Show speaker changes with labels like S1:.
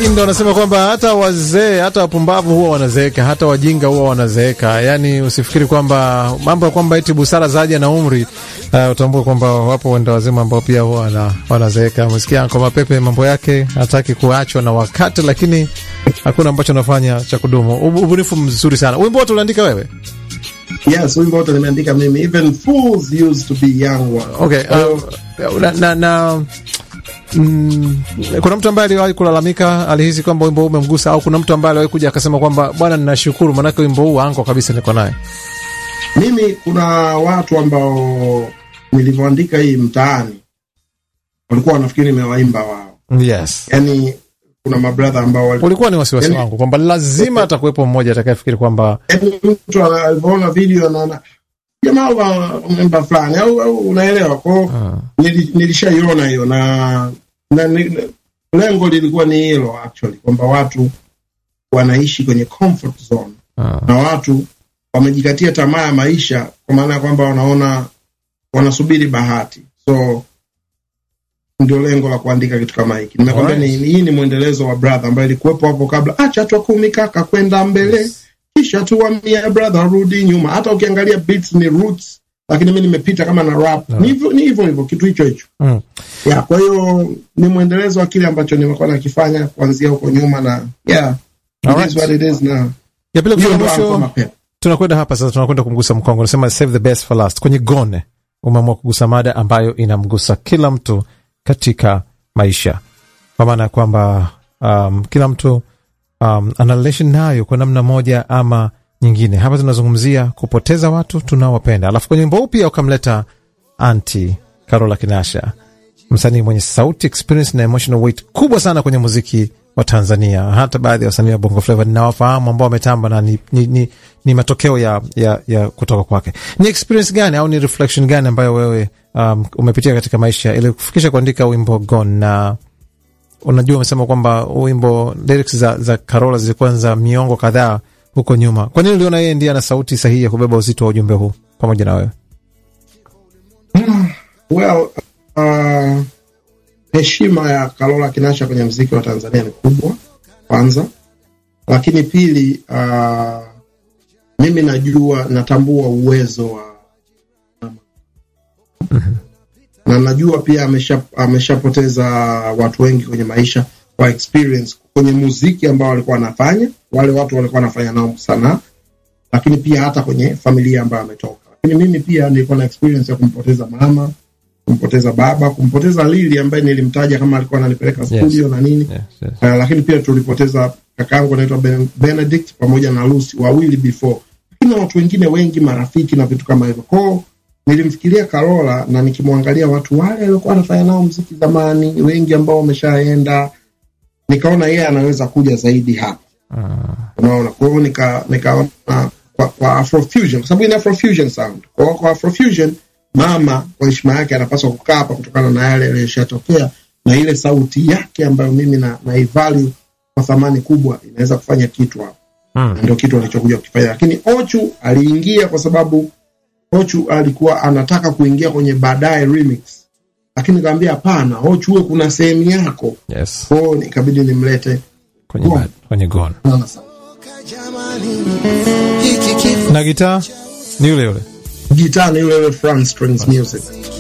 S1: wengi ndo wanasema kwamba hata wazee hata wapumbavu huwa wanazeeka, hata wajinga huwa wanazeeka. Yani usifikiri kwamba mambo ya kwamba eti busara zaja na umri. Uh, utambue kwamba wapo wenda wazima ambao pia huwa wana, wanazeeka. Msikia Anko Mapepe mambo yake hataki kuachwa na wakati, lakini hakuna ambacho anafanya cha kudumu. Ubunifu mzuri sana. Wimbo wote uliandika wewe?
S2: Yes, wimbo wote nimeandika mimi. Even fools used to be young ones.
S1: Okay, uh, na, na, na Mm, kuna mtu ambaye aliwahi kulalamika, alihisi kwamba wimbo huu umemgusa, au kuna mtu ambaye aliwahi kuja akasema kwamba bwana, ninashukuru manake wimbo huu anko kabisa niko naye?
S2: Mimi kuna watu ambao nilivyoandika hii mtaani walikuwa wanafikiri nimewaimba wao.
S1: Yes,
S2: Yani kuna mabradha ambao wali...
S1: ulikuwa ni wasiwasi
S2: Yani-
S1: wangu kwamba lazima atakuwepo mmoja atakayefikiri kwamba
S2: yani mtu alivyoona video anaona jamaa wa memba fulani au, au unaelewa kwao. Nili, nilishaiona hiyo na, na ni, lengo lilikuwa ni hilo actually kwamba watu wanaishi kwenye comfort zone
S1: ah,
S2: na watu wamejikatia tamaa ya maisha kwa maana ya kwamba wanaona wanasubiri bahati so ndio lengo la kuandika kitu kama hiki nimekwambia ni,
S1: Alright.
S2: hii ni mwendelezo wa brother ambayo ilikuwepo hapo kabla acha twa kumi kaka kwenda mbele kisha tuwamia brother rudi nyuma hata ukiangalia beats ni roots lakini mi nimepita kama na rap ni hivyo ni hivyo hivyo kitu hicho hicho
S1: mm.
S2: ya kwa hiyo ni mwendelezo wa kile ambacho nimekuwa nakifanya kuanzia huko nyuma na yeah it
S1: Alright.
S2: is what it is now
S1: ya pili
S2: hiyo
S1: kufika
S2: ndo Alpha
S1: mwisho,
S2: Mapema.
S1: tunakwenda hapa sasa, tunakwenda kumgusa mkongo, nasema save the best for last. Kwenye Gone umeamua kugusa mada ambayo inamgusa kila mtu katika maisha, kwa maana ya kwamba um, kila mtu um, ana relation nayo kwa namna moja ama nyingine. Hapa tunazungumzia kupoteza watu tunaowapenda, alafu kwenye wimbo huu pia ukamleta anti Carola Kinasha, msanii mwenye sauti experience na emotional weight kubwa sana kwenye muziki wa Tanzania. Hata baadhi ya wasanii wa Bongo Flava ninawafahamu ambao wametamba na ni, ni, ni, ni matokeo ya, ya, ya kutoka kwake. Ni experience gani au ni reflection gani ambayo wewe um, umepitia katika maisha ili kufikisha kuandika wimbo Gone? Na unajua umesema kwamba huu wimbo lyrics za, za Carola zilikuwa za miongo kadhaa huko nyuma. Kwa nini uliona yeye ndiye ana sauti sahihi ya kubeba uzito wa ujumbe huu pamoja na wewe?
S2: Well, uh, heshima ya Carola Kinasha kwenye mziki wa Tanzania ni kubwa kwanza, lakini pili, uh, mimi najua natambua uwezo wa na najua pia amesha ameshapoteza watu wengi kwenye maisha kwa experience kwenye muziki ambao walikuwa wanafanya, wale watu walikuwa wanafanya nao sanaa, lakini pia hata kwenye familia ambayo ametoka. Lakini mimi pia nilikuwa na experience ya kumpoteza mama kumpoteza baba, kumpoteza Lili ambaye nilimtaja kama alikuwa ananipeleka studio na nini
S1: Yes, yes.
S2: uh, lakini pia tulipoteza kakaangu anaitwa ben, Benedict pamoja na Lucy wawili before, lakini na watu wengine wengi, marafiki na vitu kama hivyo. Kwao nilimfikiria Carola na nikimwangalia watu wale waliokuwa anafanya nao mziki zamani, wengi ambao wameshaenda, nikaona yeye anaweza kuja zaidi hapa unaona kwa hiyo nika nikaona kwa, kwa afrofusion kwa sababu ni afrofusion sound kwa hiyo kwa afrofusion mama kwa heshima yake anapaswa kukaa hapa kutokana na yale yaliyoshatokea na ile sauti yake ambayo mimi na, na ivalue kwa thamani kubwa inaweza kufanya kitu hapa
S1: Mm.
S2: na ndio kitu alichokuja kukifanya lakini ochu aliingia kwa sababu ochu alikuwa anataka kuingia kwenye baadaye remix lakini nikamwambia hapana ochu huwe kuna sehemu yako
S1: Yes.
S2: kwa hiyo ikabidi nimlete
S1: Kwenye,
S2: Gone.
S1: kwenye Gone.
S2: Sana sana.
S1: na gitaa ni yule yule
S2: gitaa ni yule yule Fran Strings Music